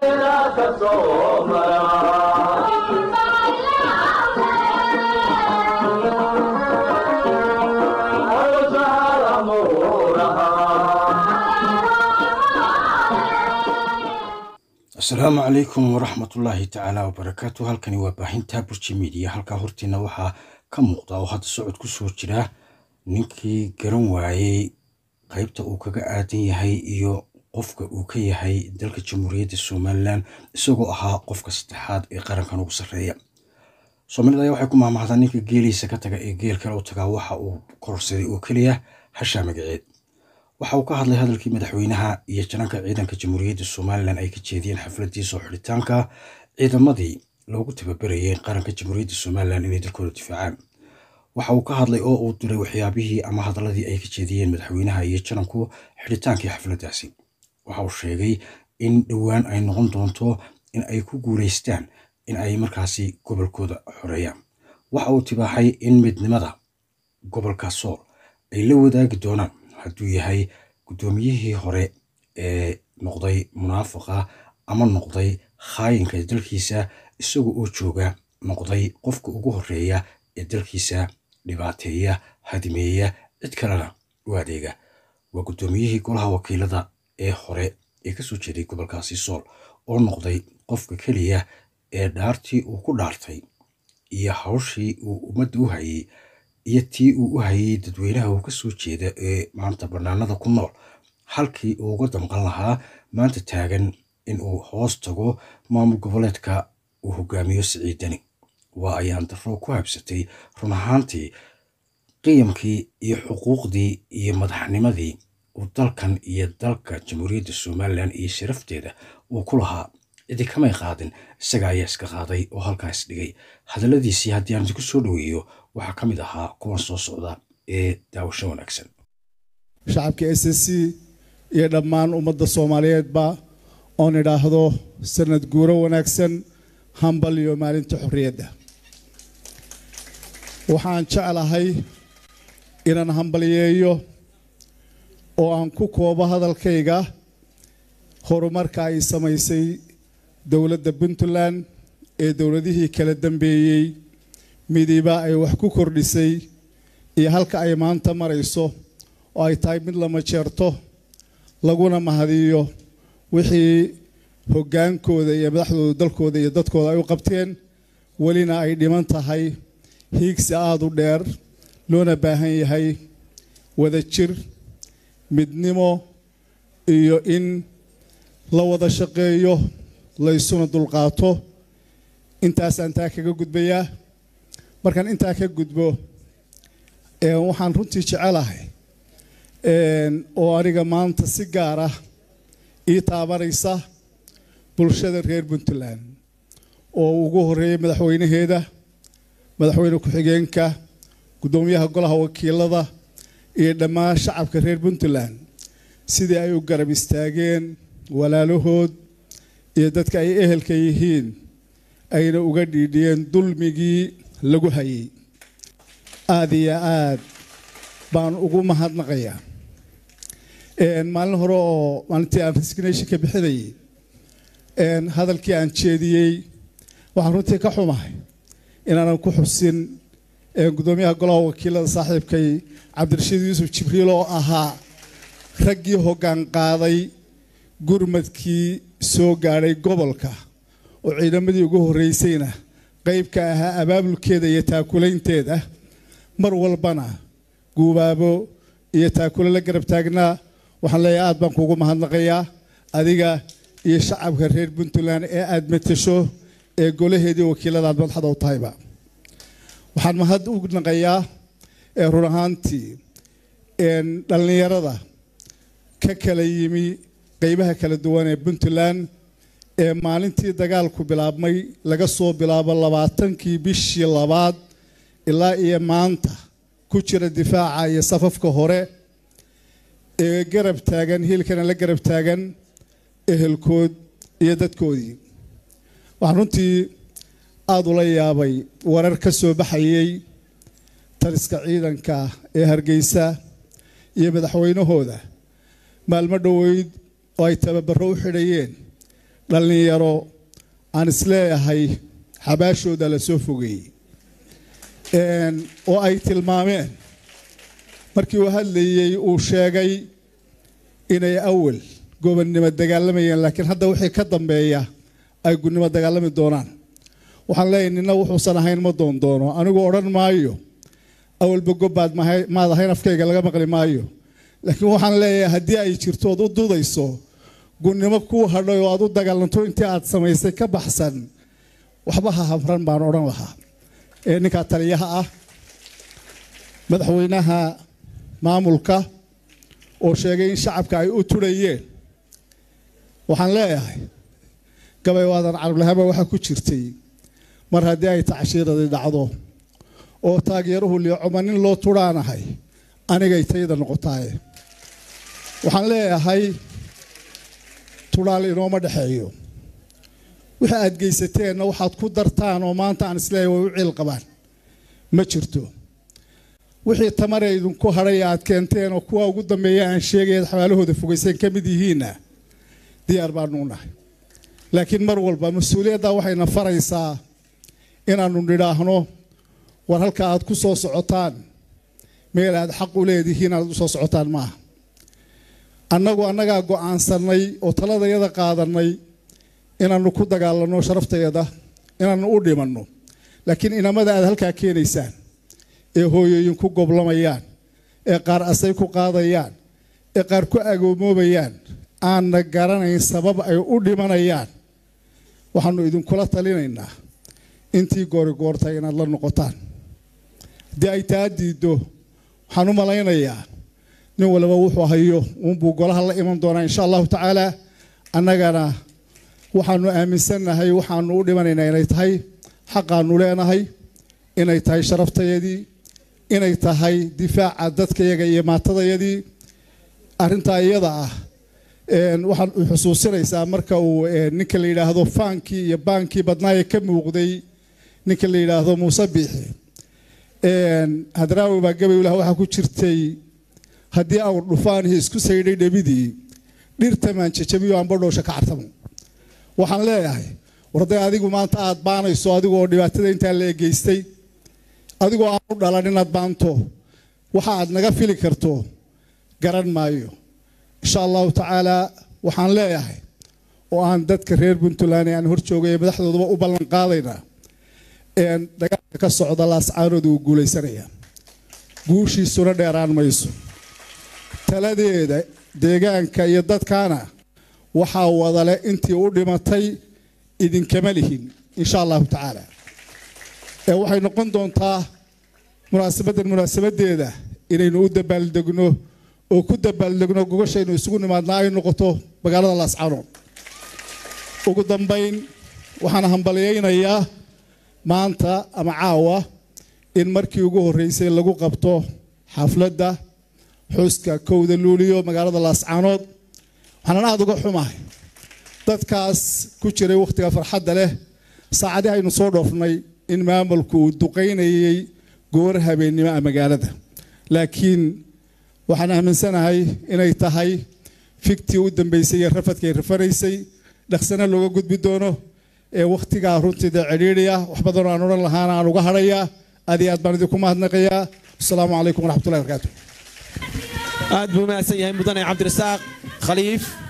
asalaamu calaykum waraxmatullaahi tacaala wabarakaatu halkani waa baahinta burji midiya halkaa hortiina waxaa ka muuqda oo hadda socod ku soo jira ninkii garan waayey qaybta uu kaga aadan yahay iyo qofka uu ka yahay dalka jamhuuriyadda somalilan isagoo ahaa qofka saddexaad ee qarankan ugu sarreeya soomaalida ayaa waxay ku maamahdaa ninka geeliisa ka taga ee geel kale u tagaa waxa uu kororsaday oo keliya hashaa magaceed waxa uu ka hadlay hadalkii madaxweynaha iyo jananka ciidanka jamhuuriyadda somalilan ay ka jeediyeen xafladii soo xidhitaanka ciidamadii loogu tababarayay qaranka jamhuuriyadda somalilan inay dalkooda difaacaan waxa uu ka hadlay oo uu diray waxyaabihii ama hadaladii ay ka jeediyeen madaxweynaha iyo jananku xidhitaankii xafladdaasi waxa uu sheegay in dhowaan ay noqon doonto in ay ku guulaystaan in ay markaasi gobolkooda xoreeyaan waxa uu tibaaxay in midnimada gobolka sool ay la wadaagi doonaan hadduu yahay guddoomiyihii hore ee noqday munaafiqa ama noqday khaayinka dalkiisa isaga oo jooga noqday qofka ugu horeeya ee dalkiisa dhibaateeya hadimeeya cid kalena u adeega waa guddoomiyihii golaha wakiilada ee hore ee kasoo jeeday gobolkaasi sool oo noqday qofka keliya ee dhaartii uu ku dhaartay iyo hawshii uu ummadda u hayay iyo tii uu u hayay dadweynaha uu kasoo jeeda ee maanta bannaanada ku nool halkii uu uga damqan lahaa maanta taagan in uu hoos tago maamul goboleedka uu hogaamiyo siciidani waa ayaan darro ku habsatay run ahaantii qiyamkii iyo xuquuqdii iyo madaxnimadii uu dalkan iyo dalka jamhuuriyadda somalilan iyo sharafteeda uu ku lahaa cidi kamay qaadin isaga ayaa iska qaaday oo halkaas dhigay hadalladiisii haddii aan idinku soo dhoweeyo waxaa ka mid ahaa kuwan soo socda ee daawasho wanaagsan shacabka s s c iyo dhammaan ummadda soomaaliyeedba oon idhaahdo sanad guuro wanaagsan hambal iyo maalinta xorriyadda waxaan jeclahay inaan hambalyeeyo oo aan ku koobo hadalkayga horumarka ay samaysay dowladda puntland ee dowladihii kala dambeeyey midiba ay wax ku kordhisay iyo halka ay maanta marayso oo ay tahay mid lama jeerto laguna mahadiyo wixii hoggaankooda iyo madaxdooda dalkooda iyo dadkooda ay u qabteen welina ay dhiman tahay hiigsi aada u dheer loona baahan yahay wada jir midnimo iyo in la wada shaqeeyo laysuna dulqaato intaasaan taa kaga gudbayaa markaan intaa ka gudbo waxaan runtii jecelahay oo aniga maanta si gaar ah ii taabanaysa bulshada reer puntland oo ugu horeeyay madaxweynaheeda madaxweyne ku-xigeenka guddoomiyaha golaha wakiilada iyo dhammaan shacabka reer puntland sidii ay u garab istaageen walaalahood iyo dadka ay ehelka yihiin ayna uga dhiidhiyeen dulmigii lagu hayay aada iyo aad baan ugu mahadnaqayaa maalin hore oo maalintii aan resignation ka bixinayay hadalkii aan jeediyey waxaan runtii ka xumahay inaanan ku xusin guddoomiyaha golaha wakiilada saaxiibkay cabdirashiid yuusuf jibriil oo ahaa raggii hoggaan qaaday gurmadkii soo gaadhay gobolka oo ciidamadii ugu horreysayna qayb ka ahaa abaabulkeeda iyo taakulaynteeda mar walbana guubaabo iyo taakule la garab taagnaa waxaan leeyahay aad baan kuugu mahadnaqayaa adiga iyo shacabka reer puntland ee aada matasho ee golaheedii wakiiladaad madaxda u tahayba waxaan mahad u naqayaa ee run ahaantii dhallinyarada ka kala yimi qeybaha kala duwan ee puntland ee maalintii dagaalku bilaabmay laga soo bilaabo labaatankii bishii labaad ilaa iyo maanta ku jira difaaca iyo safafka hore ee garab taagan hiilkana la garab taagan ehelkood iyo dadkoodii waxaan runtii aada ula yaabay warar ka soo baxayay taliska ciidanka ee hargeysa iyo madaxweynahooda maalmo dhoweyd oo ay tababaro u xidhayeen dhallinyaro aan isleeyahay xabaashooda la soo fogeeyey oo ay tilmaameen markii uu hadlayey uu sheegay inay awal gobonnimo dagaalamayeen laakiin hadda wixii ka dambeeya ay gunnimo dagaalami doonaan waxaan leeyahay nina wuxuusan ahayn ma doon doono anigu odhan maayo awalba gobbaad maad ahayn afkayga laga maqli maayo laakiin waxaan leeyahay haddii ay jirto ood u dudayso gunnimo kuu hadhay oo aad u dagaalanto intii aad samaysay ka baxsan waxba ha hamran baan odhan lahaa ee ninkaa taliyaha ah madaxweynaha maamulka oo sheegay in shacabka ay u turayeen waxaan leeyahay gabay waadan carablahaba waxaa ku jirtay mar haddii ay tacshiiradii dhacdo oo taageeruhu liicoma nin loo turhaanahay anigay tayda noqotaaye waxaan leeyahay tudhaal inooma dhexeeyo wixii aad geysateenna waxaad ku dartaan oo maanta aan isleeyahay way u ciil qabaan ma jirto wixii tamare idinku hadhay aad keenteen oo kuwa ugu dambeeya aan sheegayaad xabaalahooda fogayseen ka mid yihiinna diyaar baanuu nahay laakiin mar walba mas-uuliyadda waxayna faraysaa inaannu nidhaahno war halka aad ku soo socotaan meel aad xaq u leedihiin aad u soo socotaan maaha annagu annagaa go'aansannay oo taladayada qaadannay inaannu ku dagaalanno sharaftayada inaannu u dhimanno laakiin inamada aad halkaa keenaysaan ee hooyooyin ku goblamayaan ee qaar asay ku qaadayaan ee qaar ku agoomoobayaan aanna garanayn sabab ay u dhimanayaan waxaannu idinkula talinaynaa intii goorigoortay inaad la noqotaan haddii ay taa diiddo waxaan u malaynayaa nin waliba wuxuu hayo uunbuu golaha la iman doonaa insha allahu tacaala annagana waxaanu aaminsannahay waxaanu u dhimanaynaa inay tahay xaqaanu leenahay inay tahay sharaftayadii inay tahay difaaca dadkayaga iyo maatadayadii arrintaa iyada ah waxaan xusuusinaysaa marka uu ninka la yidhaahdo faankii iyo baankii badnaaye ka muuqday ninka la yidhaahdo muuse biixi hadraawi baa gabaylah waxaa ku jirtay haddii awr dhufaanihii isku saydhay dhebidii dhirtamaan jajabiyo aanbadhoosha ka cartamo waxaan leeyahay warday adigu maanta aad baanayso adigoo dhibaatada intaa la egeystay adigoo aan u dhalan inaad baanto waxa aad naga fili karto garan maayo insha allahu tacaalaa waxaan leeyahay oo aan dadka reer puntland ee aan hor joogay ee madaxdoodaba u ballan qaadaynaa dagaalka ka socda laascaanooda uu guulaysanaya guushiisuna dheeraan mayso taladeeda deegaanka iyo dadkaana waxaa wadale intii u dhimatay idinkama lihin insha allahu tacaala ee waxay noqon doontaa munaasabaddan munaasabadeeda inaynu u dabaaldegno oo ku dabaaldegno gogashaynu isugu nimaadnaa ay noqoto magaalada laascaanood ugu dambayn waxaan hambalyaynayaa maanta ama caawa in markii ugu horreysay lagu qabto xafladda xuska kowda luuliyo magaalada laascaanood waxaanan aada uga xumahay dadkaas ku jiray wakhtiga farxadda leh saacadii aynu soo dhoofnay in maamulku uu duqaynayay goor habeennimo ah magaalada laakiin waxaan aaminsanahay inay tahay fiktii u dambeysay iyo rafadkay rafanaysay dhaqsana looga gudbi doono ee wakhtigaa runtii dee cidhiidhiya wax badanoo aan odhan lahaana aan uga hadhayaa aad iyo aad baan idinku mahadnaqayaa asalaamu calaykum waraxmatullahi barakaatu aad buu mahadsan yahay mudane cabdirasaaq khaliif